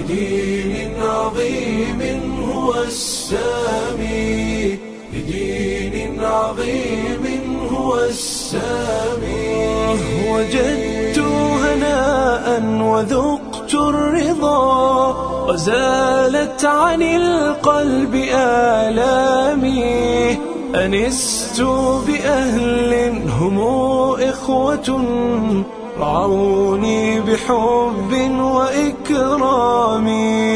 لدين عظيم هو السامي لدين عظيم هو السامي وجدت هناء وذقت الرضا وزالت عن القلب آلامي أنست بأهل هم إخوة رعوني بحب وإكرام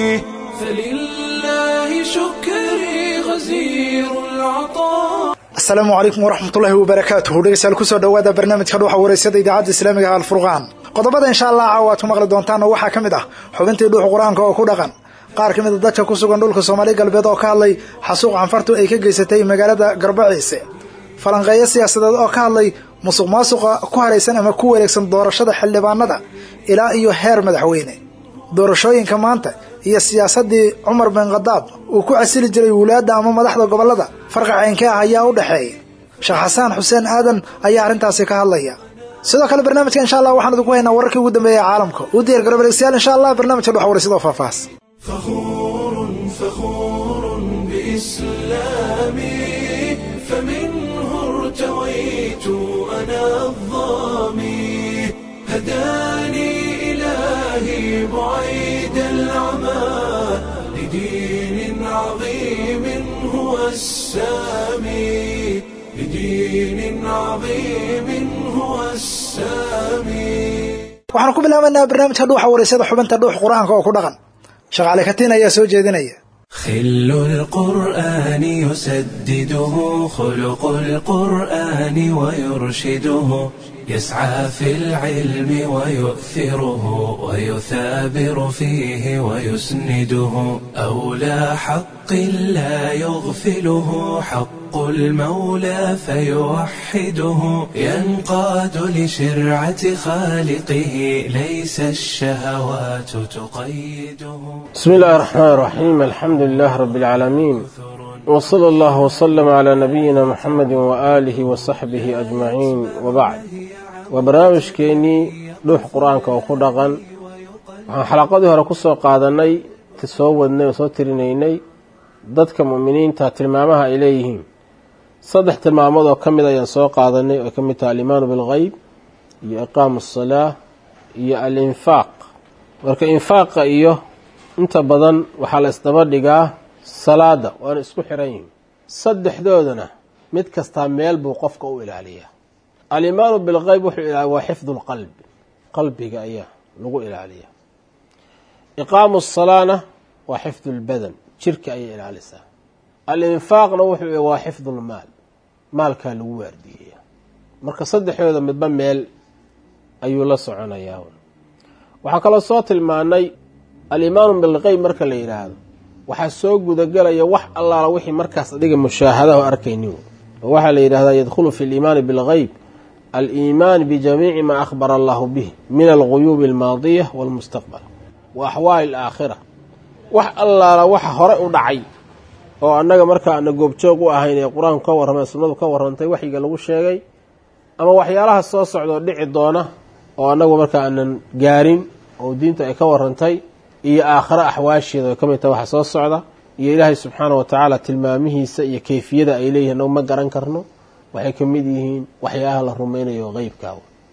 فلله شكري غزير العطاء asalaamu calaykum waraxmatullaahi wabarakaatuhu dhegeystayaal kusoo dhowaada barnaamijka dhuuxa wareysada idaacadda islaamiga alfurqaan qodobada insha allah caawa aad ku maqli doontaan oo waxaa ka mid ah xubintii dhuuxa qur-aanka oo ku dhaqan qaar ka mid a dadka ku sugan dhulka soomaali galbeed oo ka hadlay xasuuq canfartu ay ka geysatay magaalada garbaciise falanqeeyo siyaasadeed oo ka hadlay musuq maasuqa ku haraysan ama ku wareegsan doorashada xildhibaanada ilaa iyo heer madaxweyne doorashooyinka maanta iyo siyaasadii cumar bin khadaab uu ku casili jiray wulaadda ama madaxda gobolada farqa ceynkee ah ayaa u dhexeeya sheekh xasaan xuseen aadan ayaa arrintaasi ka hadlaya sidoo kale barnaamijka insha allah waxaan idinku haynaa wararkii ugu dambeeya caalamka u diyaar garo balegstayaal insha allah barnaamijka dhuxa waraysidoo faahfaahs فخور فخور بإسلامي فمنه ارتويت أنا الظامي هداني إلهي بعيد العمى لدين عظيم هو السامي لدين عظيم هو السامي waxaan ku bilaabanaa barnaamijka dhuuxa waraysada xubinta dhuux qur-aanka oo ku dhaqan sheekh cali katiin ayaa soo jeedinaya خل القرآن يسدده خلق القرآن ويرشده يسعى في العلم ويؤثره ويثابر فيه ويسنده أولى حق لا يغفله حق المولى فيوحده ينقاد لشرعة خالقه ليس الشهوات تقيده بسم الله الرحمن الرحيم الحمد لله رب العالمين وصلى الله وسلم على نبينا محمد وآله وصحبه أجمعين وبعد وبرنامجكeenii dhuux qur-aanka oo ku dhaqan waxaan xalaqadii hore ku soo qaadanay soo wadnay oo soo tirinaynay dadka mu'miniinta tilmaamaha ay leeyihiin saddex tilmaamood oo ka mid ayaan soo qaadanay oo ka mid taha alimaanu bilgeyb iyo iqaamu asalaa iyo alinfaaq marka infaaqa iyo inta badan waxaa la isdaba dhigaa salaada waana isku xiran yihiin saddexdoodana mid kastaa meel buu qofka u ilaaliyaa alimaanu bilgeyb wuxuu ilaaliya waa xifdu lqalbi qalbiga ayaa lagu ilaaliya iqaamu asalaana waa xifdu lbadan jirka ayay ilaalisaa alinfaaqna wuxuu waa xifdu lmaal maalkaa lagu waardiyeya marka saddexdooda midba meel ayuu la soconayaa waxaa kaloo soo tilmaanay alimaanu bilgeyb marka la yidhaahdo waxaa soo gudagelaya wax allaala wixii markaas adiga mushaahadaho arkaynin oo waxaa la yidhahdaa yadkhulu fi liimaani bilgeyb aliimaan bijamiici maa akhbara allahu bih min alguyuubi almaadiya walmustaqbal wa axwaali alaakhira wax allaala waxa hore u dhacay oo annaga markaa ana goobjoog u ahayn ee qur-aanku ka warramay sunnadu ka warrantay waxyiga lagu sheegay ama waxyaalaha soo socdoo dhici doona oo annagu markaa aanan gaarin oo diinta ay ka warrantay iyo aakhiro axwaasheeda ay ka mid tahay waxa soo socda iyo ilaahay subxaana wa tacaala tilmaamihiisa iyo keyfiyada ay leeyihin annagu ma garan karno waxay ka mid yihiin waxyaalaha la rumaynayo qeybkaa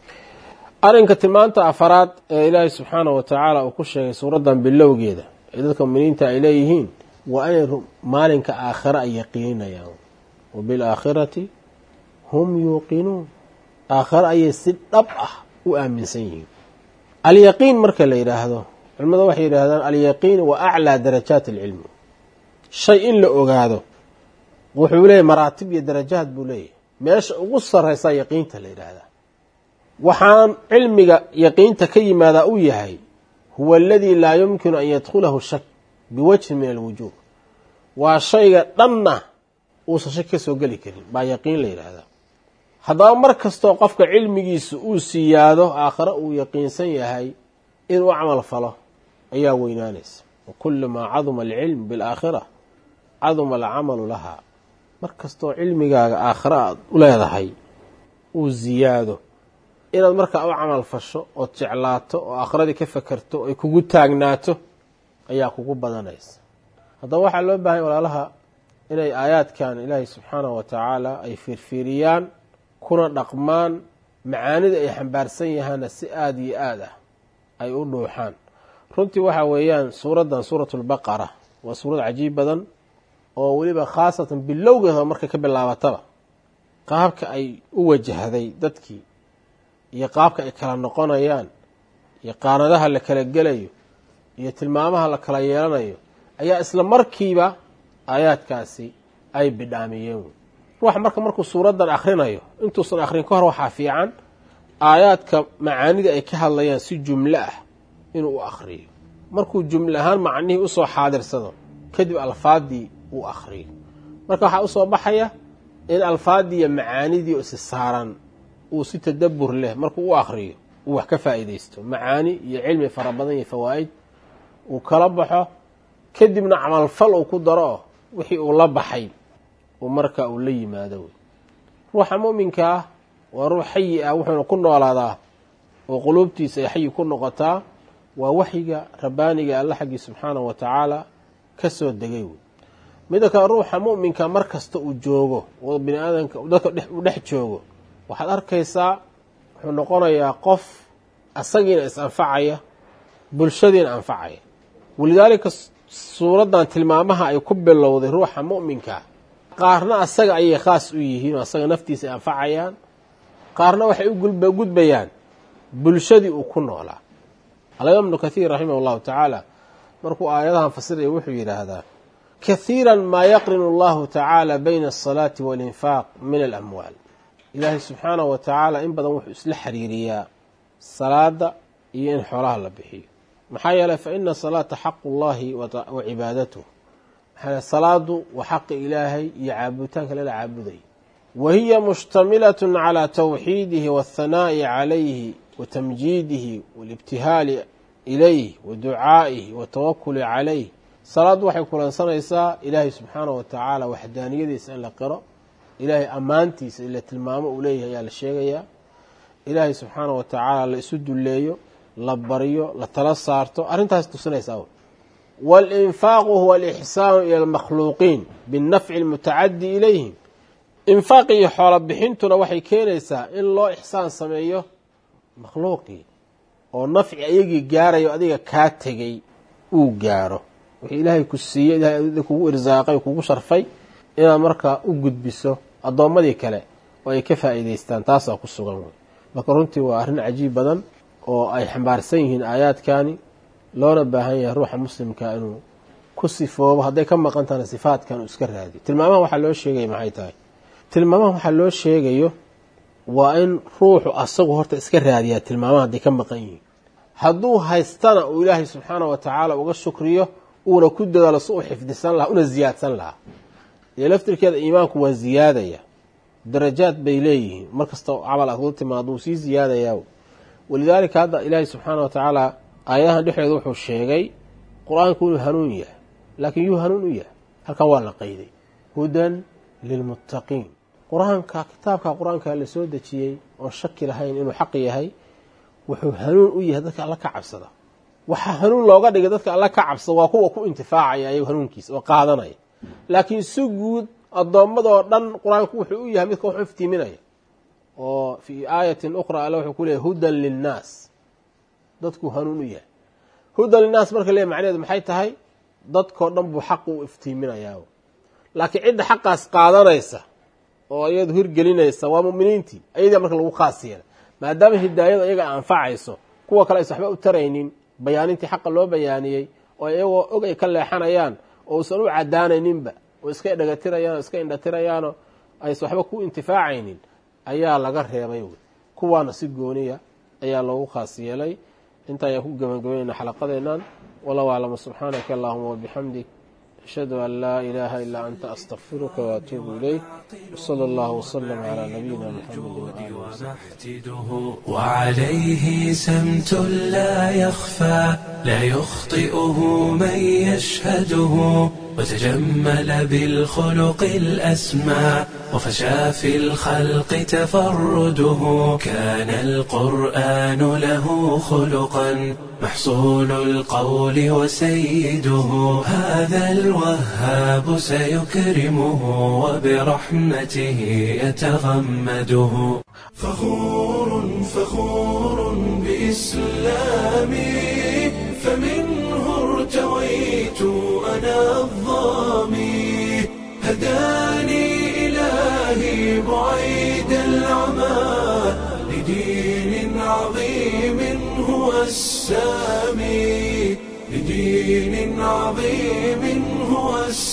arrinka tilmaanta afaraad ee ilaahay subxaana wa tacaala uu ku sheegay suuraddan bilowgeeda ee dadka muminiinta ay leeyihiin waa inay maalinka aakhiro ay yaqiininayaan wa bilaakhirati hum yuuqinuun aakhiro ayay si dhab ah u aaminsan yihiin alyaqiin marka la yidhaahdo culimada waxay yidhahdaan alyaqiin wa aclaa darajaat alcilmi shay in la ogaado wuxuu leeyahy maraatib iyo darajaad buu leeyahy meesha ugu sarraysaa yaqiinta la yidhaahdaa waxaan cilmiga yaqiinta ka yimaadaa u yahay huwa aladii laa yumkinu an yadkhulahu shak biwajhin min alwujuuh waa shayga dhanna uusan shak ka soo geli karin baa yaqiin la yidhaahdaa haddaba mar kastoo qofka cilmigiisa uu siyaado aakhare uu yaqiinsan yahay inuu camal falo ayaa weynaanaysa wa kullu maa caduma alcilm bilaakhira caduma alcamalu lahaa mar kastoo cilmigaaga aakhare aad u leedahay uu siyaado inaad markaa u camal fasho ood jeclaato oo aakhiradii ka fakerto ay kugu taagnaato ayaa kugu badanaysa haddaba waxaa loo baahanya walaalaha inay aayaadkan ilaahay subxaanahu wa tacaala ay fiirfiiriyaan kuna dhaqmaan macaanida ay xambaarsan yahaana si aada iyo aad ah ay u dhuuxaan runtii waxa weeyaan suuraddan suuratulbaqara waa suurad cajiib badan oo weliba khaasatan bilowgeeda markay ka bilaabataba qaabka ay u wajahday dadkii iyo qaabka ay kala noqonayaan iyo qaanadaha la kala gelayo iyo tilmaamaha la kala yeelanayo ayaa isla markiiba aayaadkaasi ay bidhaamiyeen ruuxa marka markuu suuraddan akhrinayo intuusan akhrin ka hor waxaa fiican aayaadka macaanida ay ka hadlayaan si jumlo ah inuu u akhriyo markuu jumle ahaan macnihii usoo xaadirsado kadib alfaadii uu akhriyo marka waxaa usoo baxaya in alfaadii iyo macaanidii isi saaran uu si tadabur leh markuu u akhriyo uu wax ka faa'iidaysto macaani iyo cilmi fara badan iyo fawaa'id uu kala baxo kadibna camalfal uu ku daro oo wixii uu la baxay uu marka uu la yimaado wey ruuxa mu'minka ah waa ruux xayi ah wuxuuna ku noolaadaa oo quluubtiisa ay xayi ku noqotaa waa waxyiga rabbaaniga alla xaggii subxaanahu wa tacaala ka soo degay wey midda kale ruuxa mu'minka mar kasta uu joogo oo bini aadamka dadka uu dhex joogo waxaad arkaysaa wuxuu noqonayaa qof asagiina is anfacaya bulshadiina anfacaya walidaalika suuraddan tilmaamaha ay ku bilowday ruuxa mu'minka qaarna asaga ayay khaas u yihiin oo asaga naftiisa ay anfacayaan qaarna waxay u gudbayaan bulshadii uu ku noolaa alimaam ibnu kathiir raximah allahu tacaala markuu aayadahan fasiraya wuxuu yidhaahdaa kahiira maa yaqrinu allahu tacaala bayna asalaati waalinfaaq min alamwaal ilaahay subxaanahu wa tacaala in badan wuxuu isla xiriiriyaa salaada iyo in xoolaha la bixiyo maxaa yeeley fa ina salaata xaqu llahi wa cibaadatuh maxaa salaadu waa xaqi ilaahay iyo caabuditaanka lala caabuday wa hiya mushtamilatun calaa tawxiidihi waathanaa'i calayhi wa tamjiidihi waalibtihaali ilayh wa ducaa'ihi watawakuli calayh salaaddu waxay kulansanaysaa ilaahay subxaanahu wa tacaala waxdaaniyadiisa in la qiro ilaahay ammaantiisa ila tilmaamo uu leeyahay ayaa la sheegayaa ilaahay subxaanahu wa tacaala la isu dulleeyo la baryo la tala saarto arrintaas tusinaysaa waalinfaaqu huwa alixsaanu ila almakhluuqiin binnafci almutacadi ilayhim infaaq iyo xoolo bixintuna waxay keenaysaa in loo ixsaan sameeyo makhluuqii oo nafci ayagii gaarayo adiga kaa tegay uu gaaro wixii ilaahay ku siiyey ilahay kugu irsaaqay kugu sharfay inaad markaa u gudbiso addoommadii kale oo ay ka faa'iidaystaan taasaa ku sugan wey marka runtii waa arrin cajiib badan oo ay xambaarsan yihiin aayaadkani loona baahan yahay ruuxa muslimka inuu ku sifoobo hadday ka maqan tahana sifaadkan uu iska raadiyo tilmaamaha waxaa loo sheegaya maxay tahay tilmaamaha waxaa loo sheegayo waa in ruuxu asagu horta iska raadiyaa tilmaamaha hadday ka maqan yihiin hadduu haystana uu ilaahay subxaana wa tacaala uga shukriyo uuna ku dadaalo si u xifdisan lahaa una ziyaadsan lahaa iyo laftirkeeda iimaanku waa ziyaadaya darajaad bay leeyihiin mar kasta camal aad kula timaado wuu sii ziyaadayaa walidaalika hadda ilaahay subxaana wa tacaala aayadahan dhexdeeda wuxuu sheegay qur-aanku inuu hanuun yahay laakiin yuu hanuun u yahay halkan waa la qayday hudan lilmuttaqiin qur-aanka kitaabka qur-aanka la soo dejiyey oon shaki lahayn inuu xaq yahay wuxuu hanuun u yahay dadka alla ka cabsada waxaa hanuun looga dhigay dadka alla ka cabsada waa kuwa ku intifaacaya ayago hanuunkiisa oo qaadanaya laakiin si guud addoommadoo dhan qur-aanku wuxuu u yahay midka wax iftiiminaya oo fii aayatin ukhra alle wuxuu ku leeyahy hudan linnaas dadkuu hanuun u yahay hudan linnaas marka leeyahy macnaheedu maxay tahay dadkoo dhan buu xaqu u iftiiminayaa laakiin cidda xaqaas qaadanaysa oo iyadu hirgelinaysa waa muminiintii ayadaa marka lagu khaas yeela maadaama hidaayada iyaga anfacayso kuwa kale aysa waxba u taraynin bayaanintii xaqa loo bayaaniyey oo iyagoo og ay ka leexanayaan oo usan u cadaanayninba oo iska dhagatirayaan oo iska indhatirayaanoo aysan waxba ku intifaacaynin ayaa laga reebay wy kuwaana si gooniya ayaa loogu khaas yeelay inta ayaan ku gebagabaynayna xalaqadeennan wallahu aclama subxaanaka allahuma wabixamdik ashhadu an laa ilaaha ilaa anta astakfiruka waatuubu ilayk wsala allahu wsalam calaa nabiyina muxamedi waaalihi محتده وعليه سمت لا يخفى لا يخطئه من يشهده وتجمل بالخلق الأسمى وفشى في الخلق تفرده كان القرآن له خلقا محصول القول وسيده هذا الوهاب سيكرمه وبرحمته يتغمده فخور فخور بإسلامي فمنه ارتويت أنا الظامي هداني إلهي بعيد العمى لدين عظيم هو السامي لدين عظيم هو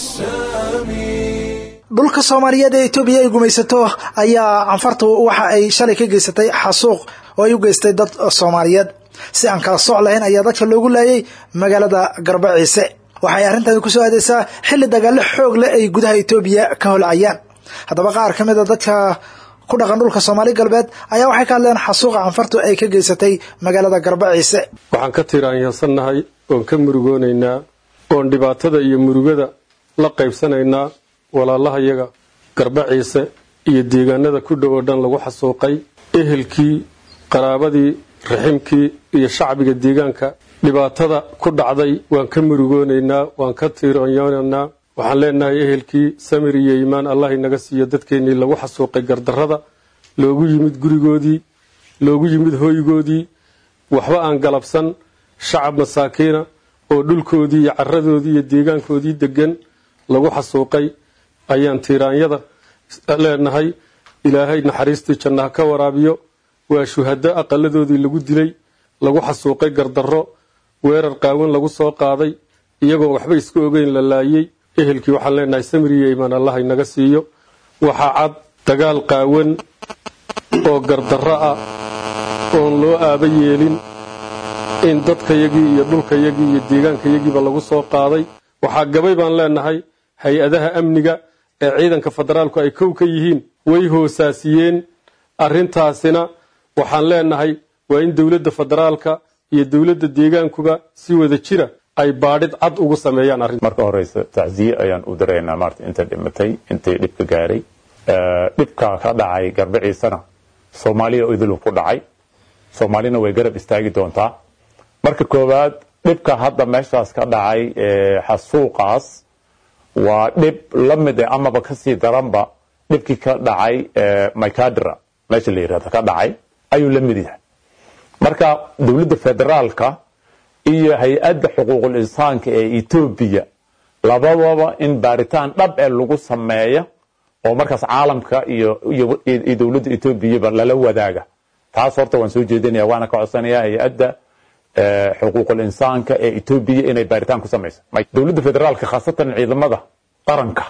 السامي dhulka soomaaliyeed ee etoobiya ay gumaysato ayaa canfartu waxa ay shalay ka geysatay xasuuq oo ay u geystay dad soomaaliyeed si aan kala soc lahayn ayaa dadka loogu laayay magaalada garbaciise waxay arrintani kusoo aadeysaa xilli dagaalo xoog leh ay gudaha etoobiya ka holcayaan haddaba qaar ka mid a dadka ku dhaqan dhulka soomaali galbeed ayaa waxay ka hadleen xasuuqa canfartu ay ka geysatay magaalada garbaciise waxaan ka tiraanyasannahay oon ka murugoonaynaa oon dhibaatada iyo murugada la qaybsanaynaa walaalahayaga garbaciise iyo deegaanada ku dhow oo dhan lagu xasuuqay ehelkii qaraabadii raximkii iyo shacbiga deegaanka dhibaatada ku dhacday waan ka murugoonaynaa waan ka tiironyoonaynaa waxaan leenahay ehelkii samir iyo iimaan allah inaga siiyo dadkeennii lagu xasuuqay gardarrada loogu yimid gurigoodii loogu yimid hoygoodii waxba aan galabsan shacab masaakiina oo dhulkoodii iyo caradoodii iyo deegaankoodii degan lagu xasuuqay ayaan tiiraanyada leenahay ilaahay naxariistii jannaha ka waraabiyo waa shuhado aqaladoodii lagu dilay lagu xasuuqay gardarro weerar qaawan lagu soo qaaday iyagoon waxba iska ogeyn la laayey ehelkii waxaan leenahay samiriyo imaan allah inaga siiyo waxaa cad dagaal qaawan oo gardarro ah oon loo aaba yeelin in dadkayagii iyo dhulkayagii iyo deegaankayagiiba lagu soo qaaday waxaa gabay baan leenahay hay-adaha amniga ee ciidanka federaalku ay kow ka yihiin way hoosaasiyeen arrintaasina waxaan leenahay waa in dowladda federaalka iyo dowladda deegaankuba si wada jira ay baadhid cad ugu sameeyaan arrin marka horeysa tacsiye ayaan u diraynaa maarta inta dhimatay intay dhibka gaaray dhibka ka dhacay garbaciisana soomaaliya idiluu ku dhacay soomaalina way garab istaagi doontaa marka koowaad dhibka hadda meeshaas ka dhacay xasuuqaas waa dhib la mid e amaba kasii daranba dhibkii ka dhacay mycadra meesha la yirahdo ka dhacay ayuu la mid yahay marka dowladda federaalka iyo hay-adda xuquuqul insaanka ee etoobiya labadaba in baaritaan dhab ee lagu sameeya oo markaas caalamka iyo iyo dowladda etoobiyaba lala wadaaga taas horta waan soo jeedinaya waana ka codsanaya hay-adda xuquuqul insaanka ee etoobiya inay baaritaan ku samayso dowladda federaalka khaasatan ciidamada qaranka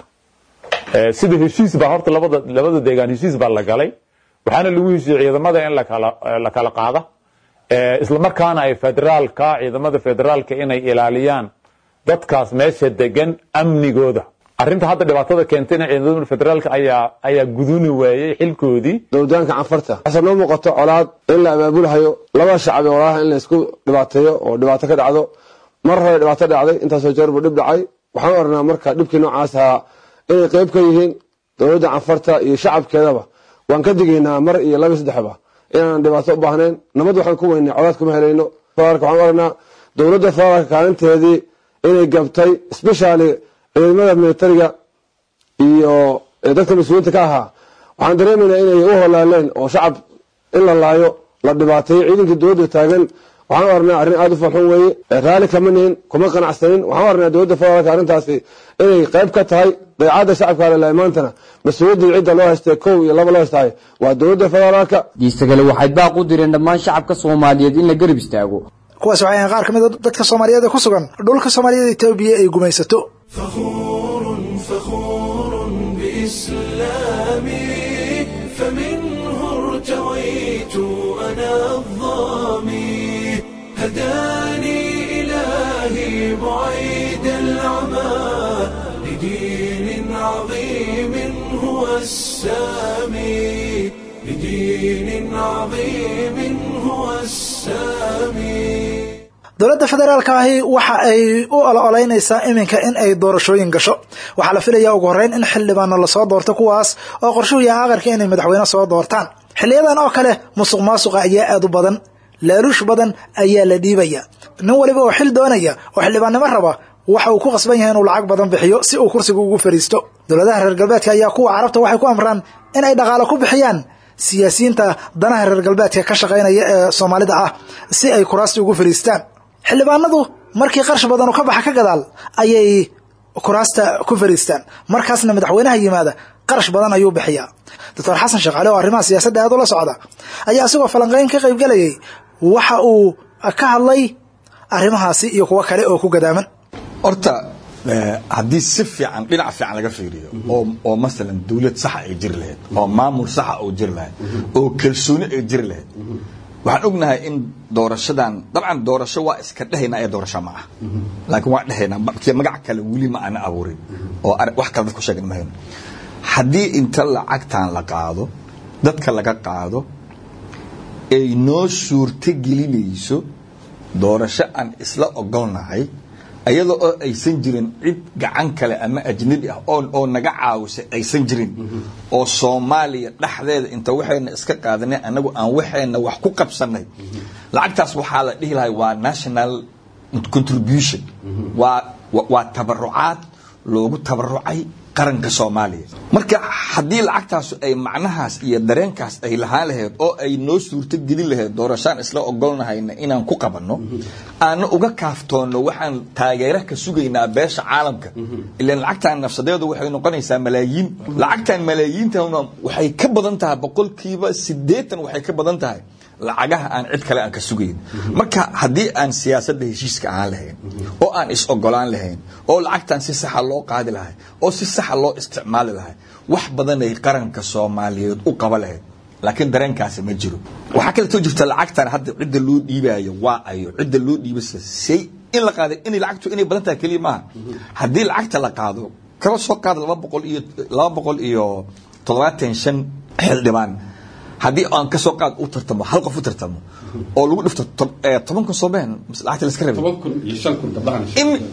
sida heshiis baa horta labada labada deegaan heshiis baa la galay waxaana lagu heshiiyey ciidamada in lakala la kala qaada isla markaana ay federaalka ciidamada federaalka inay ilaaliyaan dadkaas meesha degan amnigooda arrinta hadda dhibaatada keentayna ciidamada federaalka ayaa ayaa guduni waayey xilkoodii dowdaanka canfarta waxaase noo muuqato colaad in la abaabulhayo laba shacab ee walaalaha in la isku dhibaateeyo oo dhibaato ka dhacdo mar hore dhibaato dhacday intaasoo jeer buu dhib dhacay waxaan oranaa marka dhibkii noocaas ahaa inay qayb ka yihiin dowladda canfarta iyo shacabkeedaba waan ka digaynaa mar iyo laba saddexba inaan dhibaato u baahnayn nabad waxaan ku weynay colaad kuma helayno federaalka waxaan oranaa dowladda federaalka kaalinteedii inay gabtay specially ciidamada militariga iyo dadka mas-uuliyiinta ka ahaa waxaan dareemaynaa inay u holaaleen oo shacab in la laayo la dhibaateeyo ciidankii dowladda taagan waxaan u arnaa arrin aada u falxun weeye raalli kama nihin kuma qanacsanin waxaan u arnaa dowladda federaalka arrintaasi inay qayb ka tahay dayacadda shacabka alelay maantana mas-uuliyaddii cidda loo haystay kow iyo laba loo haystahay waa dowladda federaalka diisagale waxay baaq u direen dhammaan shacabka soomaaliyeed in la garab istaago kuwaas waxay ahayn qaar ka mid a dadka soomaaliyeed ee ku sugan dhulka soomaaliyada etoobiya ay gumaysato فخور فخور بإسلامي فمنه ارتويت أنا الظامي هداني إلهي بعيد العمى لدين عظيم هو السامي لدين عظيم هو السامي dowladda federaalka ahi waxa ay u ololeynaysaa iminka in ay doorashooyin gasho waxaa la filayaa ugu horreyn in xildhibaano lasoo doorto kuwaas oo qorshuhu yahay aqalka inay madaxweyne soo doortaan xiliyadan oo kale musuq maasuqa ayaa aad u badan laaluush badan ayaa la dhiibaya nin waliba oo xil doonaya oo xildhibaannimo raba waxa uu ku qasban yahay inuu lacag badan bixiyo si uu kursiga ugu fadhiisto dowladaha reer galbeedka ayaa kuwa carabta waxay ku amraan in ay dhaqaalo ku bixiyaan siyaasiyiinta danaha reer galbeedka ka shaqaynaya ee soomaalida ah si ay kuraasta ugu fadhiistaan xildhibaanadu markii qarsh badanu ka baxa ka gadaal ayay kuraasta ku fadhiistaan markaasna madaxweynaha yimaada qarash badan ayuu bixiyaa doctor xasan sheekh cali oo arrimaha siyaasadda aad ula socda ayaa isagoo falanqeyn ka qaybgelayay waxa uu ka hadlay arrimahaasi iyo kuwo kale oo ku gadaaman horta haddii si fiican dhinac fiican laga fiiriyo oo oo masalan dawlad saxa ay jiri lahayd oo maamul saxa oo jiri lahayd oo kalsooni ay jiri lahayd waxaan ognahay in doorashadan dabcan doorasho waa iska dhehaynaa ee doorasho ma ah laakiin waa dhehaynaa markii magac kale weli ma aana abuurin oo wax kale dad ku sheegan ma hayno haddii inta lacagtan la qaado dadka laga qaado ay noo suurto gelinayso doorasho aan isla ogolnahay iyada oo aysan jirin cid gacan kale ama ajnabi ah oo oo naga caawisay aysan jirin oo soomaaliya dhexdeeda inta waxayna iska qaadanay anagu aan waxayna wax ku qabsanay lacagtaas waxaa la dhihi lahay waa national contribution waa waa tabarucaad loogu tabarucay qaranka soomaaliya marka haddii lacagtaasu ay macnahaas iyo dareenkaas ay lahaan lahayd oo ay noo suurto gelin lahayd doorashaan isla ogolnahayna inaan ku qabanno aana uga kaaftoonno waxaan taageera ka sugaynaa beesha caalamka ilan lacagtan nafsadeedu waxay noqonaysaa malaayiin lacagtan malaayiintana waxay ka badan tahay boqolkiiba siddeetan waxay ka badan tahay lacagaha aan cid kale aan ka sugayn marka haddii aan siyaasadda heshiiska ahaan lahayn oo aan is ogolaan lahayn oo lacagtan si saxa loo qaadi lahay oo si saxa loo isticmaali lahay wax badanay qaranka soomaaliyeed u qaba lahayd laakiin dareenkaasi ma jiro waxaa kaleetoo jirta lacagtan hadda cidda loo dhiibaayo waa ayo cidda loo dhiibasa say in la qaaday inay lacagtu inay badan tahay keliya maaha haddii lacagta la qaado kala soo qaada laba boqol iyo laba boqol iyo toddobaatan shan xildhibaan haddii aan ka soo qaad u tartamo hal qof u tartamo oo lagu dhifto toban kun soomeen lacagta laska rabay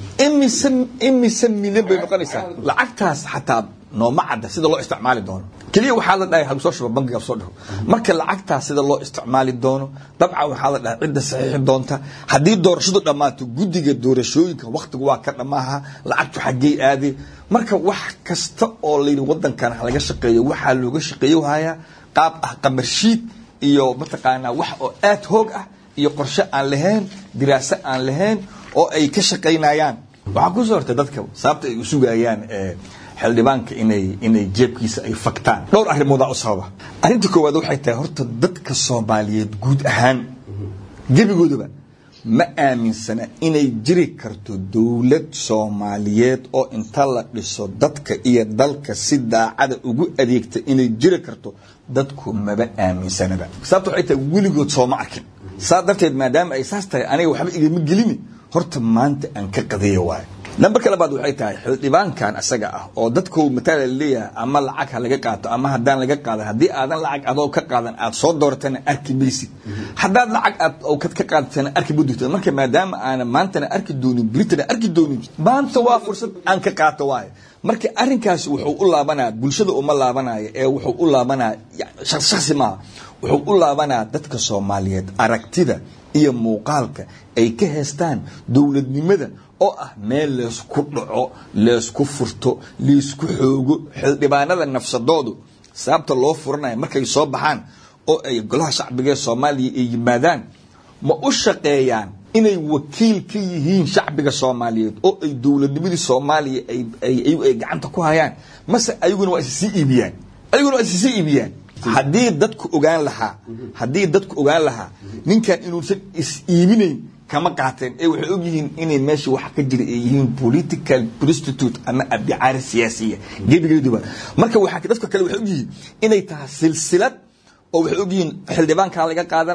imise imise milyan bay noqonaysaa lacagtaas xataa nooma cadda sida loo isticmaali doono keliya waxaa la dhahay hagu soo shuba bankiga soo dhaho marka lacagtaas sida loo isticmaali doono dabcan waxaa la dhahay cidda saxiixi doonta haddii doorashadu dhammaato guddiga doorashooyinka wakhtigu waa ka dhammaaha lacagtu xaggey aadi marka wax kasta oo layidhi wadankan laga shaqeeyo waxaa looga shaqeeyo hayaa qaab ah qamarshiid iyo mataqaanaa wax oo aad hoog ah iyo qorshe aan lahayn diraaso aan lahayn oo ay ka shaqaynayaan waxaa ku soo hortay dadka sababta ay u sugayaan xildhibaanka inay inay jeebkiisa ay faktaan dhowr arrimoodaa u sababa arrinta koowaad waxay tahay horta dadka soomaaliyeed guud ahaan gebigoodaba ma aaminsana inay jiri karto dowlad soomaaliyeed oo inta la dhiso dadka iyo dalka si daacada ugu adeegta inay jiri karto dadku maba aaminsanaba sababta waxay tahay weligood sooma arkin saa darteed maadaama ay saas tahay aniga waxba igama gelini horta maanta aan ka qadayo waayo nambarka labaad waxay tahay xildhibaankan asaga ah oo dadku mataala leeyahay ama lacag ha laga qaato ama haddaan laga qaadan haddii aadan lacag adoo ka qaadan aad soo dooratana arki maysid haddaad lacag aad awkad ka qaadatana arki ma durta marka maadaama aana maantana arki doonin britana arki doonin maanta waa fursad aan ka qaato waayo marka arrinkaasi wuxuu u laabanaya bulshada uma laabanaya ee wuxuu u laabanaya shaksi maaha wuxuu u laabanaya dadka soomaaliyeed aragtida iyo muuqaalka ay ka heestaan dowladnimada oo ah meel leysku dhaco leysku furto leysku xoogo xildhibaanada nafsadoodu sababta loo furanayo markay soo baxaan oo ay golaha shacbiga ee soomaaliya ay yimaadaan ma u shaqeeyaan inay wakiil ka yihiin shacbiga soomaaliyeed oo ay dowladnimadii soomaaliya ay gacanta ku hayaan mase ayaguna waa issii iibiyaan ayaguna waa issii iibiyaan haddii dadku ogaan lahaa haddii dadku ogaan lahaa ninkan inuusan is iibinayn kama qaateen ee waxay og yihiin inay meesha wax ka jira ay yihiin political prostitute ama abdicaari siyaasiya gebigeeduba marka waxaa dadka kale waxay og yihiin inay tahay silsilad oo waxay og yihiin xildhibaankaa laga qaadanaa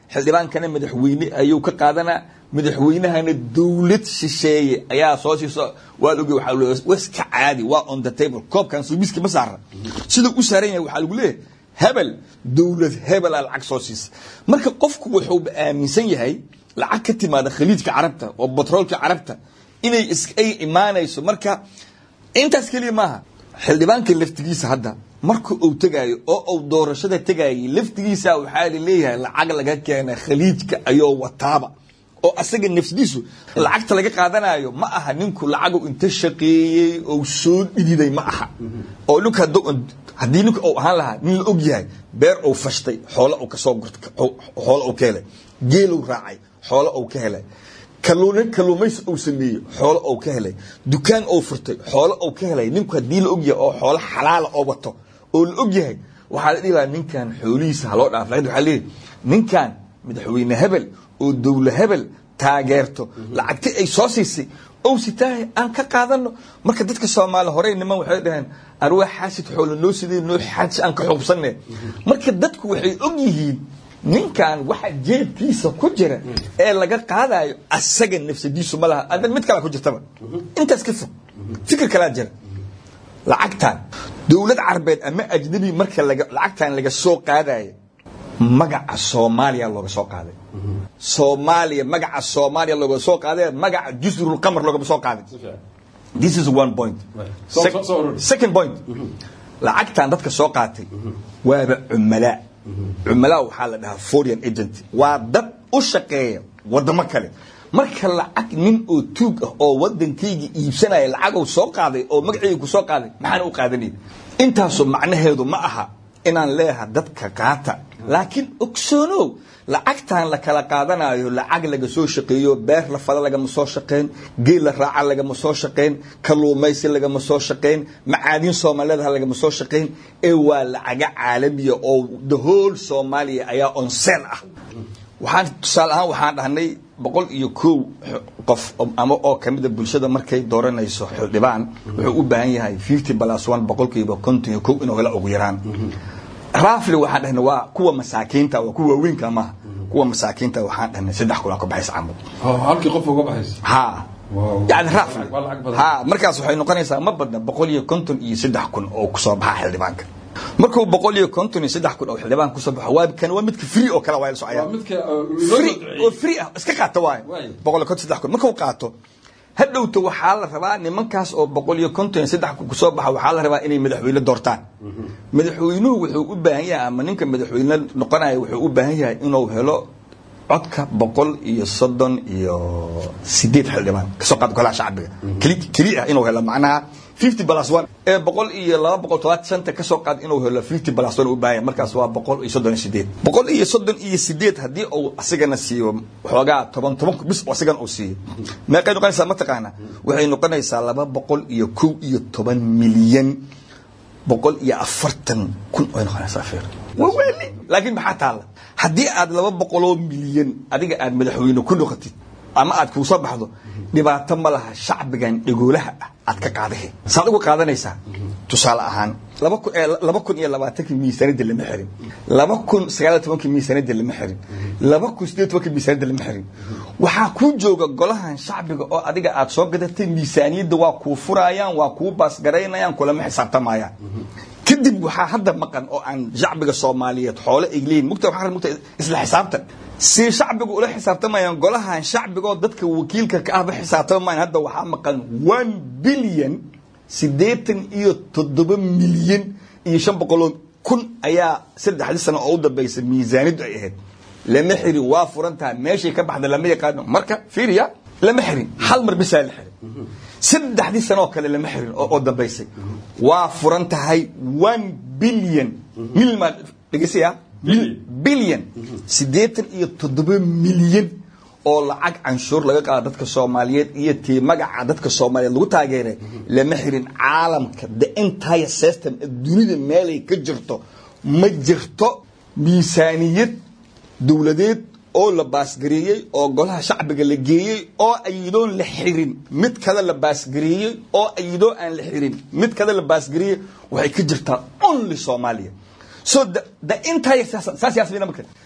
xildhibaankana madaxweyne ayuu ka qaadanaa madaxweynahana dowlad shisheeye ayaa soo siiso waad oge waxaa le waska caadi waa on the table koobkan suubiski ma saara siduu u saaran yahay waxaa lagu leeyahay hebel dowlad hebelaa lacag soo siisa marka qofku wuxuuba aaminsan yahay lacag ka timaada khaliijka carabta oo batroolka carabta inay is ay imaanayso marka intaas keliya maaha xildhibaanka laftigiisa hadda marka uu tegaayo oo uu doorashada tegayay laftigiisa waxaa laleeyahay lacag laga keena khaliijka ayoo wataaba oo asaga nafsadiisu lacagta laga qaadanayo ma aha ninku lacagu inta shaqeeyey oo soo dhididay ma aha oo nink haddii ninka uu ahaan lahaa nin la og yahay beer uu fashtay xoolo uu kasoo gurta xoolo uu ka helay geeluu raacay xoolo uu ka helay kaluun kaluumaysi uu sameeyey xoolo uu ka helay dukaan uu furtay xoolo uu ka helay ninku haddii la og yahay oo xoolo xalaala oo wato oo la og yahay waxaa la dhihi lahaa ninkan xoolihiisa haloo dhaaf lakin waxaa leeyahy ninkan madaxweyne hebel oo dowla hebel taageerto lacagti ay soo siisay ow sitaahay aan ka qaadano marka dadka soomaali horey niman waxay dhaheen arwaa xaasid xoola noo sidee noo xaaji aan ka xuubsanne marka dadku waxay og yihiin ninkan waxa jeebkiisa ku jira ee laga qaadayo asaga nafsadiisu ma laha adan mid kalaa ku jirtaba intaas ka fog fikir kalaa jira lacagtan dowlad carbeed ama ajnabi marka lacagtan laga soo qaadayo magaca soomaaliya looga soo qaaday soomaaliya magaca soomaaliya looga soo qaaday magaca jusrulqamar loogama soo qaaday this is one point second point lacagtan dadka soo qaatay waaba cumalaa cumalaa waxaa la dhahaa foreign agent waa dad u shaqeeya wadamo kale marka lacag nin oo tuug ah oo wadankayga iibsanaya lacagou soo qaaday oo magacayga ku soo qaaday maxaan u qaadanay intaasu macnaheedu ma aha inaan leeyaha dadka qaata laakiin ogsoonow lacagtan la kala qaadanayo lacag laga soo shaqeeyo beer la fada lagama soo shaqeyn geel la raaca lagama soo shaqeyn kaluumaysi lagama soo shaqeyn macaadin soomaaliyeedha lagama soo shaqeyn ee waa lacaga caalamiya oo the whole soomaaliya ayaa on sel ah waxaan tusaale ahaan waxaan dhahnay boqol iyo kow qof ama oo kamida bulshada markay dooranayso xildhibaan wuxuu u baahan yahay fifty plus one boqolkiiba konton iyo kow inuu helo ugu yaraan rafli waxaan dhahnay waa kuwa masaakiinta waa kuwa waaweynka maaha kuwa masaakiinta waxaan dhahnay saddex kun aa ka baxaysa camal halkii qof uga baxaysa ha yani rafli Waa lacag badan. ha markaas waxay noqonaysaa ma badna boqol iyo konton iyo saddex kun oo kusoo baxa xildhibaanka markuu boqol iyo konton iyo saddex kun oo xildhibaan kusoo baxo waa kan waa midka free oo kale waa la socaya waa midka uh, loo free oo duceeyey. free ah iska qaata waayo Waayo. boqol iyo konton saddex kun markuu qaato hadhowta waxaa la rabaa nimankaas oo boqol iyo konton iyo saddex kun kusoo baxa waxaa la rabaa inay madaxweyne doortaan madaxweynuhu wuxuu u baahan yahay ama ninka madaxweyne noqonaya wuxuu u baahan yahay inuu helo codka boqol iyo soddon iyo sideed xildhibaan kasoo qaad golaha shacbiga keli keli ah inuu helo macnaha fifty plus one ee boqol iyo laba boqol todobaatan shanta kasoo qaad inuu helo fifty plus one u baahan yahay markaas waa boqol iyo soddon iyo sideed boqol iyo soddon iyo sideed haddii uu asigana siiyo xoogaa toban toban bis oo asigana uu siiyo meeqay noqonaysaa mataqaana waxay noqonaysaa laba boqol iyo kow iyo toban milyan boqol iyo afartan kun ay noqonaysaa feer waa weeli laakiin maxaa taalla haddii aad laba boqoloo milyan adiga aad madaxweyne ku noqotid ama aad kuu soo baxdo dhibaato ma laha shacbigan dhegoolaha ah aad ka qaadahe saad uga qaadanaysaa tusaale ahaan laba kun ee laba kun iyo labaatankii miisaaniyadda lama xirin laba kun sagaal iyo tobankii miisaaniyadda lama xirin laba kun sideed iyo tobankii miisaaniyadda lama xirin waxaa kuu jooga golahan shacbiga oo adiga aad soo gadatay miisaaniyadda waa kuu furayaan waa kuu baasgaraynayaan kulama xisaabtamayaan kadib waxaa hadda maqan oo aan shacbiga soomaaliyeed xoole ay leeyihin mugta waxaa mugta isla xisaabtan si shacbiga ula xisaabtamayaan golahan shacbigoo dadka wakiilka ka ahba xisaabtamayaan hadda waxaa maqan one billion siddeetan iyo toddoba milyan iyo shan boqoloo kun ayaa saddexdii sano oo u dambaysa miisaaniyaddu ay ahayd lama xirin waa furan tahay meeshay ka baxda lama yaqaano marka fiiriya lama xirin hal mar bisaa la xirin saddexdii sanoo kale lama xirin oo oo dambaysay waa furan tahay one billion milma dhegeysaya billion siddeetan iyo toddoba milyan oo lacag canshuur laga qaado dadka soomaaliyeed iyo tii magaca dadka soomaaliyeed lagu taageeray lama xirin caalamka the entire system dunida meelay ka jirto ma jirto miisaaniyad dowladeed oo la baasgareeyey oo golaha shacbiga la geeyey oo ayadoon la xirin mid kada la baasgareeyey oo ayadoo aan la xirin mid kada la baasgareeyey waxay ka jirtaa only soomaaliya so the, the entire saas saas yaasmina marka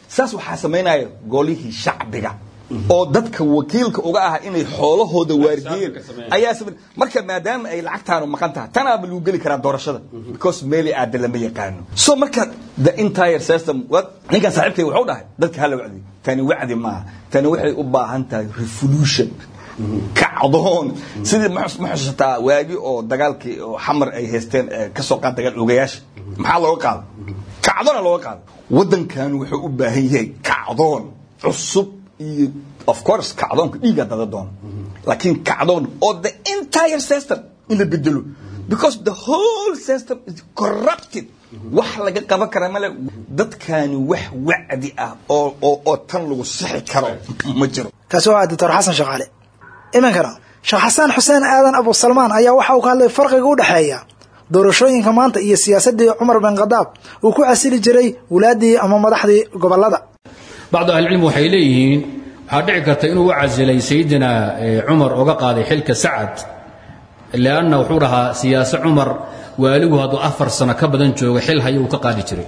saas waxaa samaynaya golihii shacbiga oo dadka wakiilka uga ah inay xoolahooda waardiiyeen ayaa samay marka maadaama ay lacagtaanu maqan tahay tanaaba lagu geli karaa doorashada because meeli aada lama yaqaano so marka the entire system wa- ninkan saaxiibkay wuxuu dhahay dadka hala wacdi tani wacdi maaha tani waxay u baahan tahay revolution kacdoon sidii ma xus- ma xusataa waagi oo dagaalkii oo xamar ay haysteen ee ka soo qaad dagaal ogayaasha maxaa looga qaada kacdoona looga qaada waddankan wuxuu u baahan yahay kacdoon cusub iyo of course kacdoonka dhiiga dada doona laakiin kacdoon oo the entire system in la bedelo because the whole system is corrupted wax laga qaban kara male dadkani wax wacdi ah oo oo oo tan lagu sixi karo ma jiro kaasi waa doctor xasan shaqaale iminkana sheekh xasaan xuseen aadan abu salmaan ayaa waxa uu ka hadlay farqiga u dhexeeya doorashooyinka maanta iyo siyaasadii cumar bin khadaab uu ku casili jiray wulaadii ama madaxdii gobolada bacdu ahlicilmi waxay leeyihiin waxaa dhici karta inuu u casilay sayidina eh, cumar oga qaaday xilka sacad lianna wuxuu dhahaa siyaase cumar waaligu hadduu afar sano ka badan joogo xil hayo uu ka qaadi jiray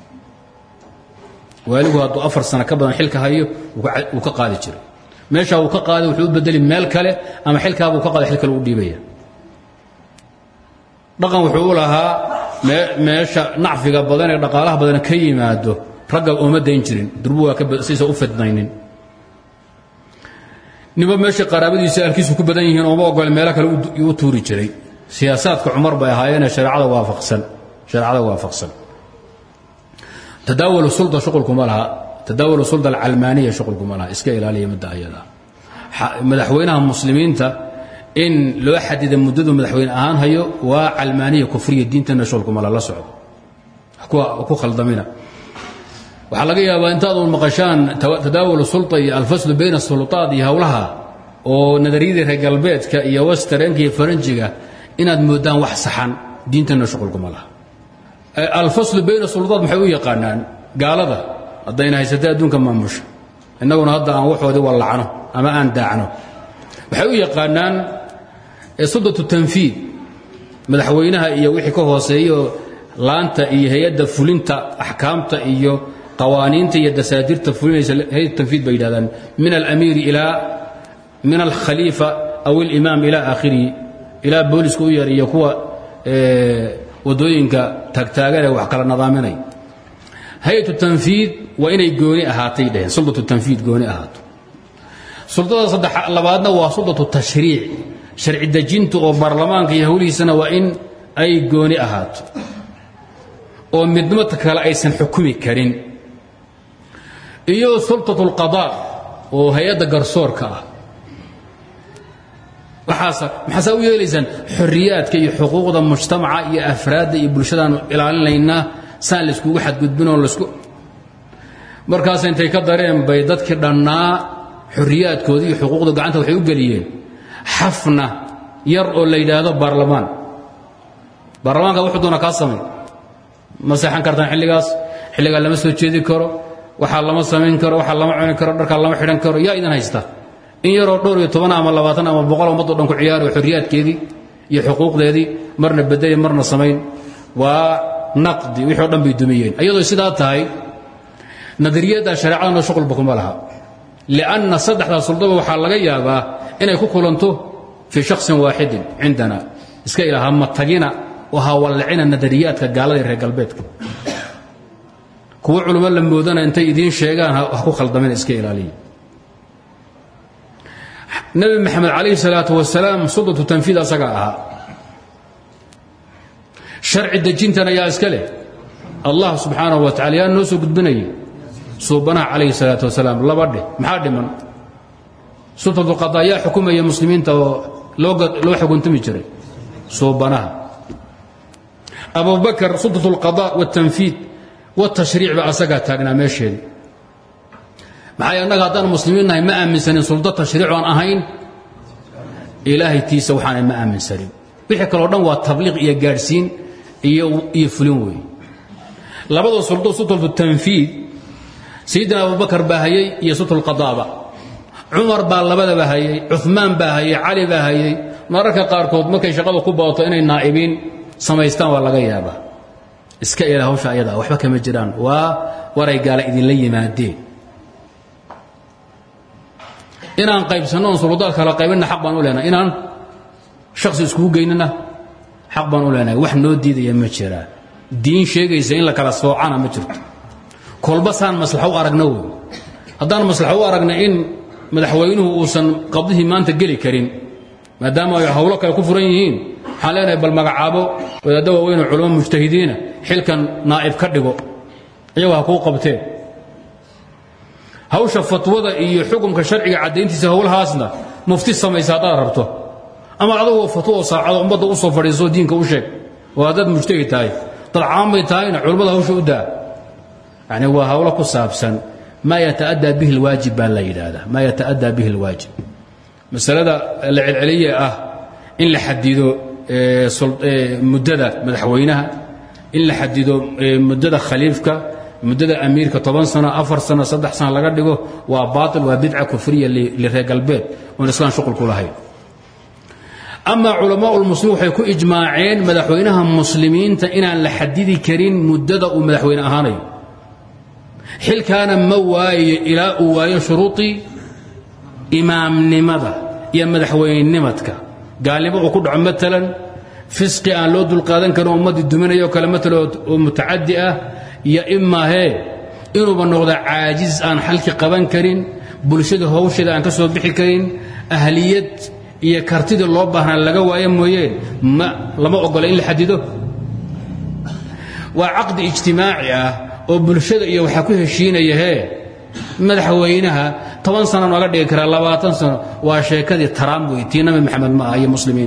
waaligu hadduu afar sano ka badan xilka hayo uu ka- uu ka qaadi jiray meeshaa uu ka qaaday wuxuu u bedeli meel kale ama xilkaabuu ka qaada xil kale u dhiibaya dhaqan wuxuu u lahaa mee- meesha nacfiga badan ee dhaqaalaha badan ka yimaado ragga ooma dayn jirin durbu waa ka siisa u fidnaynin ninba meesha qaraabadiisa alkiisu ku badan yihiin ooma ogole meelo kale u- u tuuri jiray siyaasaadka cumar bay ahaayeenee shareecada waafaqsan shareecada waafaqsan tadaawul sulda shuqulkuma laha tadaawul sulda alcalmaaniya shuqulkuma laha iska ilaaliya midda ayada xa- madaxweynaha muslimiinta in loo xadida muddadu madaxweyne ahaan hayo waa calmaaniya kufriya diintana shuqulkuma la la socdo kuwa ku khaldamina waxaa laga yaabaa intaad uun maqashaan tawa- tadaawul sulta iyo alfaslu bayna sulutaad iyo howlaha oo nadariyadii reer galbeedka iyo westernka iyo faranjiga inaad moodaan wax saxan diintana shuqulkuma laha Eh, alfaslu bayna sulutaad maxay u yaqaanaan gaalada haddayna haysatay adduunka maamusha innaguna hadda aan waxoodii wallacno ama aan daacno waxay u yaqaanaan eh, suldatu tanfiid madaxweynaha iyo wixii ka hooseeyo laanta iyo hay-adda fulinta axkaamta iyo qawaaniinta iyo dasaadirta fulinaysa hay-ad tanfiid bay yidhahdaan min alamiiri ilaa min alkhaliifa aw alimaam ilaa aakhirihi ilaa booliska u yar iyo kuwa eh, wadooyinka taagtaagan ee wax kala nadaaminay hay-atu tanfiid waa inay gooni ahaatay dheheen suldatu tanfiid gooni ahaato suldada saddex labaadna waa suldatu tashriic sharci dejinta oo baarlamaanka iyo howlihiisana waa in ay gooni ahaato oo midnimata kale aysan xukumi karin iyo sultatu lqadaa oo hay-adda garsoorka ah waxaasa maxaasaa u yeelaysaan xorriyaadka iyo xuquuqda mujtamaca iyo afraadda iyo bulshadaanu ilaalinaynaa saan layskugu xadgudbinoo laysku markaas intay ka dareen bay dadkii dhannaa xorriyaadkoodii iyo xuquuqda gacanta waxay u geliyeen xafna yar oo la yidhaahdo baarlamaan baarlamaanka wuxuu doona kaa samay ma seexan kartaan xilligaas xilligaa lama soo jeedi karo waxaa lama samayn karo waxaa lama cuni karo dharkaa lama xidhan karo yaa idin haysta in yaroo dhowr iyo toban ama labaatan ama boqol ummaddo dhan ku ciyaari oo xorriyaadkeedii iyo xuquuqdeedii marna bedeli marna samayn waa naqdi wixii o dhan bay dumiyeen iyadoo sidaa tahay nadariyadda shareecadana shuqulba kuma laha lianna saddexdaa suldaba waxaa laga yaabaa inay ku kulanto fii shaksin waaxidin cindana iska ilaha ma tagina oo ha wallacina nadariyaadka gaalada iyo reer galbeedka kuwo culummo la moodana intay idiin sheegaan ha ha ku khaldamina iska ilaaliya nabi maxamed calayhi salaatu wasalaam suldatu tanfiid asaga ahaa sharci dejintana yaa iska leh allah subxaanahu wa tacala yaa noo soo gudbinayay suubanaha calayhi salaatu wasalaam laba dheh maxaa dhiman sultatu qadaa yaa xukumaya muslimiinta oo loo ga- loo xukuntami jiray suubanaha abubakar sultatu lqadaa waltanfiid waltashriic ba asagaa taagnaa meesheedii maxay annaga haddaan muslimiin nahay ma aaminsanin suldo tashriic aan ahayn ilaahay tiisa waxaanay ma aaminsanin wixii kaleo dhan waa tabliiq iyo gaadhsiin iyo iyo fulin weeye labada suldo sultatu tanfiid sayidina abubakar baa hayay iyo sultu lqadaaba cumar baa labadaba hayay cumaan baa hayay cali baa hayay mararka qaarkood markay shaqada ku badato inay naa'ibiin samaystaan waa laga yaabaa iska ila hawsha ayada waxba kama jiraan waa waray gaala idinla yimaadeen inaan qaybsanno oon suldaad kala qaybinna xaq baan u leenahay inaan shaksi iskugu geynina xaq baan u leenahay wax noo diidaya ma jiraa diin sheegaysa in la kala soocana ma jirto kolba saan maslaxo u aragna wey haddaan maslaxo u aragna in madaxweynuhu uusan qabdihii maanta geli karin maadaama ay hawlo kale ku furan yihiin waxaan leenahay bal magacaabo wadaadda waaweynoo culamo mujtahidiina xilkan naa'ib ka dhigo iyagoo ha kuu qabteen hawsha fatwada iyo xukumka sharciga caddayntiisa howlahaasna mufti samaysa haddaad rabto ama adagoo fatwo oo saacado ummadda u soo fadhiiso diinka u sheeg oo haddaad mujtahid tahay dad caamay tahayna culummada hawsha u daa yani waa hawlo ku saabsan maa yata'addaa bihi alwaajib baa la yidhaahdaa maa yata'addaa bihi alwaajib masalada la celceliye ah in la xadido muddada madaxweynaha in la xadido muddada khaliifka muddada amiirka toban sano afar sano saddex sano laga dhigo waa baail waa bidca kufriya lireer galbeed oon islaan shuqul ku lahayn amaa culamaa lmuslimiin waxay ku ijmaaceen madaxweynaha muslimiinta inaan la xadidi karin muddada uu madaxweyne ahaanayo xilkaana ma waayo ilaa uu waayo shuruudii imaamnimada iyo madaxweynenimadka gaalnimo uu ku dhaco maalan fisqi aan loo dulqaadan karin oo ummaddii duminayo kale maala oo mutacadi ah iyo imaahee inuuba noqda caajiz aan xalki qaban karin bulshada hawsheeda aan ka soo bixi karin ahliyad iyo kartidii loo baahnaa laga waayo mooyee ma lama ogola in la xadido waa caqdi ijtimaaci ah oo bulshada iyo waxaa ku heshiinaya hee madaxweynaha toban sana nooga dhigi karaa labaatan sano waa sheekadii taraam wey tii nabi maxamed ma aha iyo muslimiin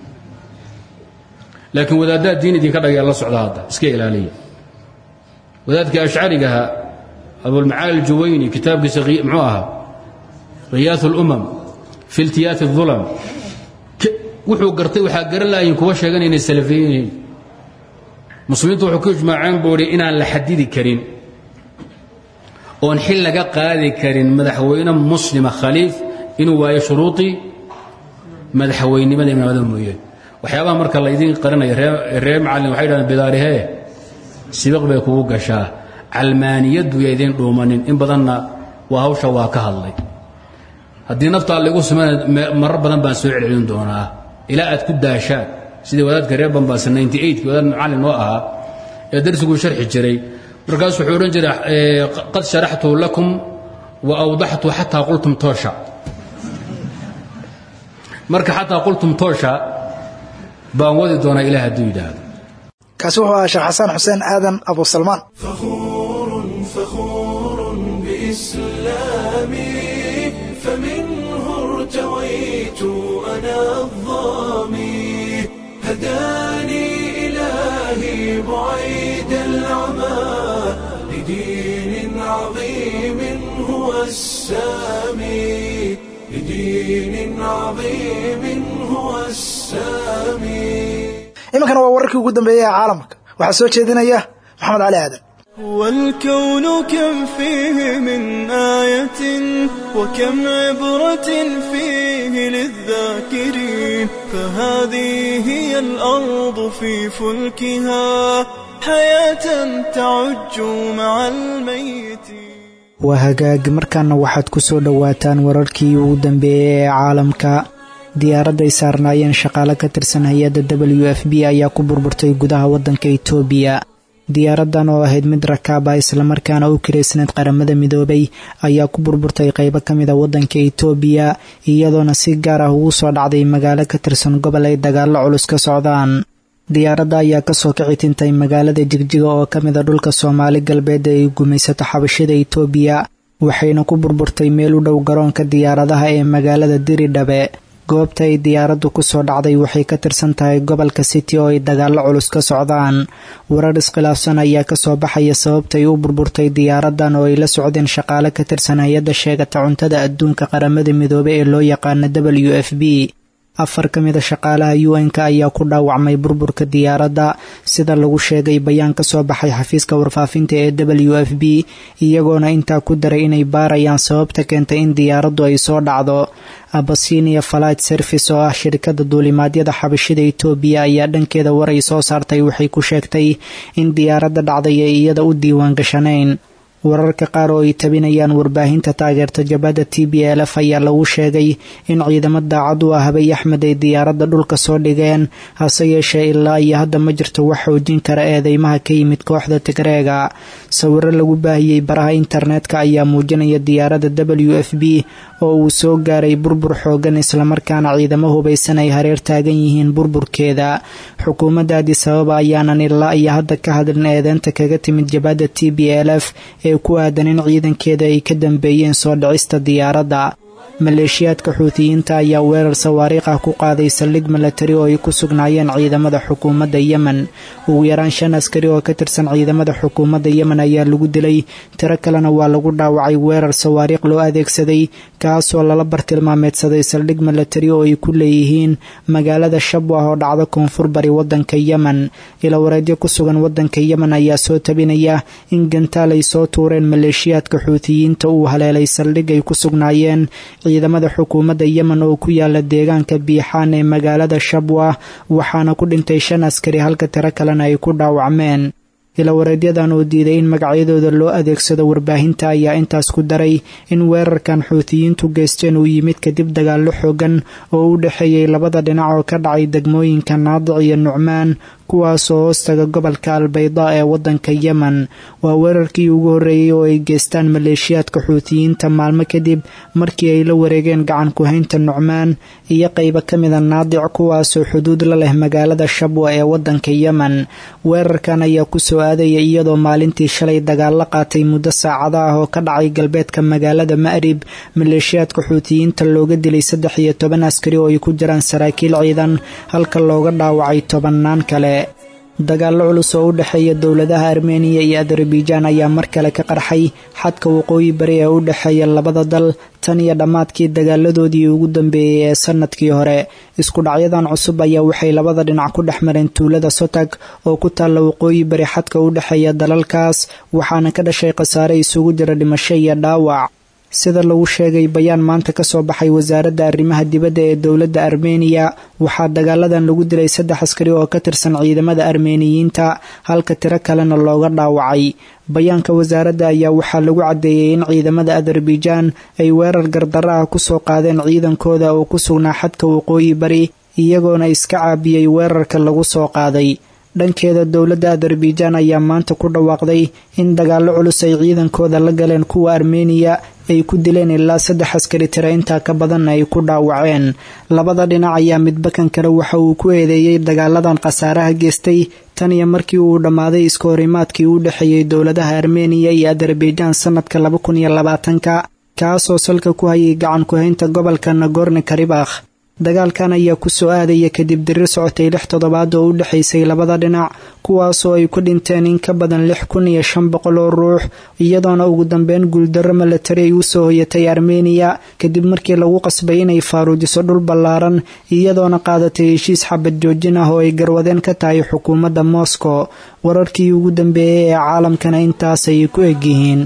laakiin wadaaddaa diin idinka dhagaya la socda hadda iska ilaaliya wadaadkii ashcarigaha abulmacaali aljuwayni kitaabkiisa muxuu ahaa khiyaas اlumam fi iltiyaati الظulam wuxuu gartay waxaa garan lahayin kuwa sheegan inay salafiyin yihiin muslimiintu wuxuu ku ijmaaceen buu idhi inaan la xadidi karin oon xil laga qaadi karin madaxweyne muslima khaliif inuu waayo shuruudii madaxweynimada imaamada mooyeen waxyaabaha marka laydin qarinaya reer macallin waxay dhahdeen bidaarihee sibiq bay kugu gashaa calmaaniyaddu ya idiin dhuumanin in badanna waa hawsha waa ka hadlay haddii naftaa laygu sumayna marar badan baan soo celcelin doonaa ilaa aad ku daashaan sidii wadaadka reer bambaasa ninty eightkii wadaad macallin oo ahaa ee darsiguu sharxi jiray markaasuu wuxuu odhan jiray qad sharaxtu lakum wa awdaxtu xataa qultum toosha marka xataa qultum toosha baan wadi doonaa ilaah hadduu yidhaahdo kaasi wuxuu ahaa sheekh xasan xuseen aadan abu salmaan فخور فخور بإسلامي فمنه ارتويت أنا الظامي هداني إلهي بعيد العمى لدين عظيم هو السامي لدين عظيم هو السامي iminkana waa wararkii ugu dambeeyey ee caalamka waxaa soo jeedinaya maxamed cali aadan والكون كم فيه من آية وكم عبرة فيه للذاكرين فهذه هي الأرض في فلكها حياة تعج مع الميت waa hagaag markaana waxaad ku soo dhowaataan wararkii ugu dambeeyey ee caalamka diyaaradday saarnaayeen shaqaale ka tirsan hay-adda w f b ayaa ku burburtay gudaha waddanka itoobiya diyaaraddan oo ahayd mid rakaab ah islamarkaana u kiraysneed qaramada midoobay ayaa ku burburtay qaybo ka mid a waddanka itoobiya iyadoona si gaar ah ugu soo dhacday magaalo ka tirsan gobol ay dagaallo culus ka socdaan diyaaradda ayaa kasoo kici tintay magaalada jigjiga oo ka mid a dhulka soomaali galbeed ee ay gumaysato xabashada itoobiya waxayna ku burburtay meel u dhow garoonka diyaaradaha ee magaalada diridhabe goobta ay diyaaraddu kusoo dhacday waxay ka tirsan tahay gobolka city oo ay dagaallo culus ka socdaan warar iskhilaafsan ayaa kasoo baxaya sababtay u burburtay diyaaraddan oo ay la socdeen shaqaale ka tirsan hay-adda sheegata cuntada adduunka qaramada midoobe ee loo yaqaana w f b afar ka mida shaqaalaha un-ka ayaa ku dhaawacmay burburka diyaaradda sida lagu sheegay bayaan ka soo baxay xafiiska warfaafinta ee w f b iyagoona intaa ku daray inay baarayaan sababta keentay in diyaaraddu ay soo dhacdo abasinia flight service oo ah shirkadda duulimaadyada xabashida itoobiya ayaa dhankeeda war ay soo saartay waxay ku sheegtay in diyaaradda dhacday ay iyada u diiwaan gashanayn wararka qaar oo ay tabinayaan warbaahinta taageerta jabhadda t b l f ayaa lagu sheegay in ciidamo daacad u ah habay axmed ay diyaaradda dhulka soo dhigeen hase yeeshee ilaa iyo hadda ma jirto wax xoojin kara eedeymaha ka yimid kooxda tigreega sawiro lagu baahiyey baraha internetka ayaa muujinaya diyaaradda w f b oo uu soo gaaray burbur xoogan islamarkaana ciidamo hubaysan ay hareer taagan yihiin burburkeeda xukuumadda adisababa ayaanan ilaa iyo hadda ka hadlin eedeynta kaga timid jabhadda t b l f ee ku aadan in ciidankeeda ay ka dambeeyeen soo dhicista diyaaradda maleeshiyaadka xuutiyiinta ayaa weerar sawaariikh ah ku qaaday saldhig milatari oo ay ku sugnaayeen ciidamada xukuumadda yemen ugu yaraan shan askari oo ka tirsan ciidamada xukuumadda yemen ayaa lagu dilay tiro kalena waa lagu dhaawacay weerar sawaariikh loo adeegsaday kaasoo lala bartilmaameedsaday saldhig milatari oo ay ku leeyihiin magaalada shabwah oo dhacda koonfur bari wadanka yemen ilawareedyo ku sugan wadanka yemen ayaa soo tabinaya in gantaal ay soo tuureen maleeshiyaadka xuutiyiinta uu haleelay saldhig ay ku sugnaayeen ciidamada xukuumadda yemen oo ku yaala deegaanka biixaan ee magaalada shabwah waxaana ku dhintay shan askari halka tiro kalena ay ku dhaawacmeen ilawareedyadan oo diiday in magacyadooda loo adeegsado warbaahinta ayaa intaas ku daray in weerarkan xuutiyiintu geysteen uu yimid kadib dagaallo xoogan oo u dhexeeyey labada dhinac oo ka dhacay degmooyinka naadic iyo nucmaan kuwaasoo hoostaga gobolka albayda ee wadanka yemen waa weerarkii ugu horreeyey oo ay geystaan maleeshiyaadka xuutiyiinta maalmo kadib markii ay la wareegeen gacan ku-haynta nucmaan iyo qaybo ka mida naadic kuwaasoo xuduud la leh magaalada shabwa ee wadanka yemen weerarkan ayaa kusoo aadaya iyadoo maalintii shalay dagaal la qaatay muddo saacada ah oo ka dhacay galbeedka magaalada ma'rib maleeshiyaadka xuutiyiinta looga dilay saddex iyo toban askari oo ay ku jiraan saraakiil ciidan halka looga dhaawacay tobannaan kale dagaallo culus oo u dhexeeya dowladaha armeniya iyo adarabijaan ayaa mar kale ka qarxay xadka waqooyi bari ee u dhexeeya labada dal tan iyo dhammaadkii dagaaladoodii ugu dambeeyey ee sanadkii hore isku dhacyadan cusub ayaa waxay labada dhinac ku dhex mareen tuulada sotag oo ku taalla waqooyi bari xadka u dhexeeya dalalkaas waxaana ka dhashay khasaare isugu jira dhimasho iyo dhaawac sida lagu sheegay bayaan maanta ka soo baxay wasaaradda arrimaha dibadda ee dowladda armeniya waxaa dagaaladan lagu dilay saddex askari oo ka tirsan ciidamada armeniyiinta halka tiro kalena looga dhaawacay bayaanka wasaaradda ayaa waxaa lagu caddeeyey in ciidamada adarabijaan ay weerar gardaro ah kusoo qaadeen ciidankooda oo ku sugnaa xadka waqooyi bari iyagoona iska caabiyey weerarka lagu soo qaaday dhankeeda dowladda adarabijaan ayaa maanta ku dhawaaqday in dagaallo culus ay ciidankooda la galeen kuwa armeniya ay ku dileen ilaa saddex askari tira intaa ka badanna ay ku dhaawaceen labada dhinac ayaa midba kan kale waxa uu ku eedeeyey dagaaladan khasaaraha geystay tan iyo markii uu dhammaaday iska horimaadkii u dhexeeyey dowladaha armeniya iyo adarabijaan sanadka laba kun iyo labaatanka kaasoo salka ku hayay gacan ku-haynta gobolka nagorno karibakh dagaalkan ayaa ku soo aadaya kadib dirir socotay lix toddobaad oo u dhexaysay labada dhinac kuwaasoo ay ku dhinteen in ka badan lix kun iyo shan boqol oo ruux iyadoona ugu dambeyn guuldarro milatari ay u soo hoyatay armeniya kadib markii lagu qasbay inay faaruujiso dhul ballaaran iyadoona qaadatay heshiis xabad joojin ah oo ay garwadeen ka tahay xukuumadda moscow wararkii ugu dambeeyey ee caalamkana intaas ayay ku egyihiin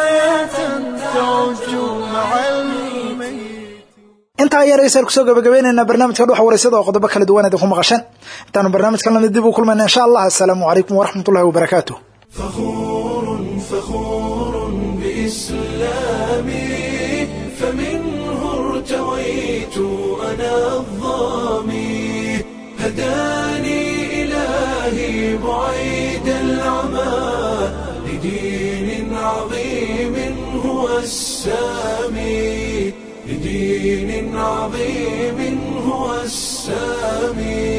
intaa yaraysan kusoo gabagabaynaynaa barnaamijka dhuxa wareysada oo qodobo kala duwan idinku maqasheen intaanu barnaamijkan lamid dib u kulmayna insha allah assalaamu calaykum waraxmatullahi wabarakaatu فخور بإسلامي فمنه ارتويت أنا الظامي هداني إلهي بعيد العمى لدين عظيم هو السامي لدين عظيم هو السامي